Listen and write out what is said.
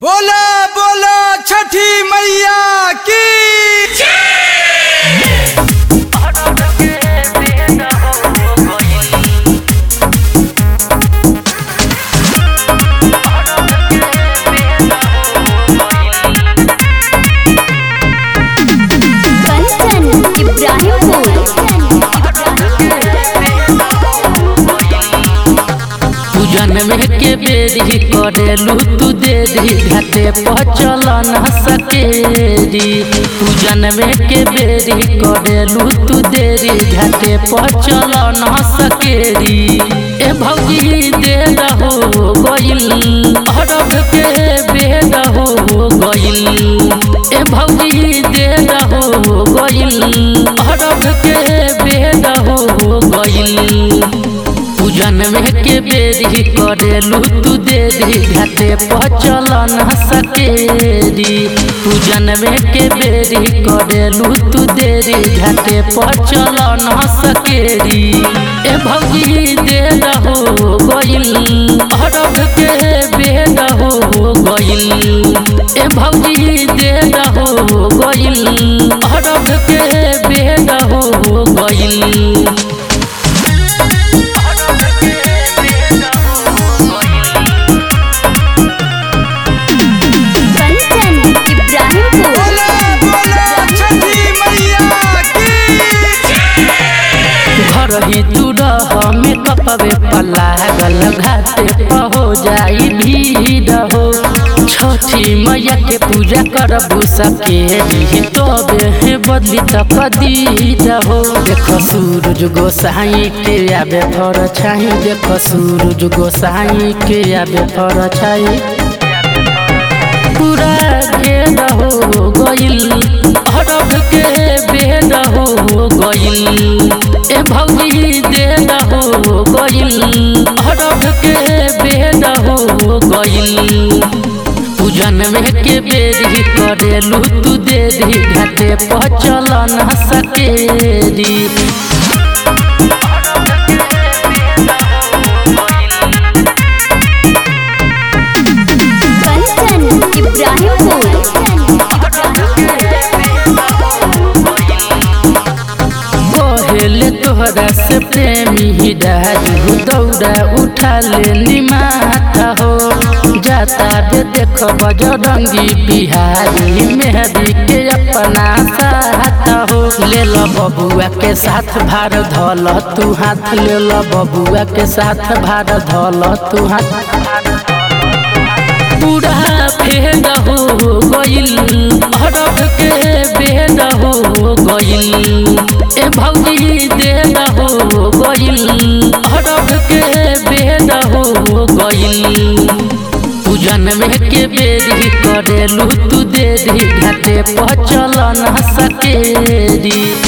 बोला बोला छठी मैया की कंचन इब्राहिमपुर तू जनमे के बेरी करेलू तू देरी घाटे पहुँचल न सकेरी तू जनमे के बेरी करेलू तू देरी घाटे पहुँचल न सकेरी ए भौजी दे रहो गइल अरब के बेद हो गइल ए भौजी दे रहो गइल अरब के बेद हो गइल तू जनमे के बेरी करेलू तू देरी घाटे पहुँचल न सकेरी तू जनमे के बेरी करेलू तू देरी घाटे पहुँचल न सकेरी ए भौजी दे रहो गइल अरब के बेद हो गइल ए भौजी दे रहो गइल अरब के बेद हो गइल कंचन इब्राहिमपुर बोला बोला छठी मैया की घर ही तू रह में कपवे पलागल घाटे पहो जाई भीड़ हो छठी मैया के पूजा करबू सके तबे हे बदली तकदीर हो देख सूरज गोसाई के आबे फर छाई देख सूरज गोसाई के आबे फर छाई पूरा भेद हो गइल अरब के बेद हो गइल ए भौजी देद हो गइल अरब के बेद हो गइल तू जनमे के बेरी करेलू तू देरी घाटे पहुँचल न सकेरी कंचन इब्राहिमपुर कोहेले तोहरा से प्रेमी राजू दौड़ा उठा ले निमाता हो जाता दे देख बजरंगी बिहारी मेहदी के अपना साथ हो ले लो बबुआ के साथ भार धल तू हाथ ले लो बबुआ के साथ भार धल तू हाथ पूरा फेद हो गइल अरब के बेद हो गइल ए भौजी देद हो गइल अरब के बेद हो गइल तू जनमे के बेरी करेलू तू देरी घाटे पहुँचल न सकेरी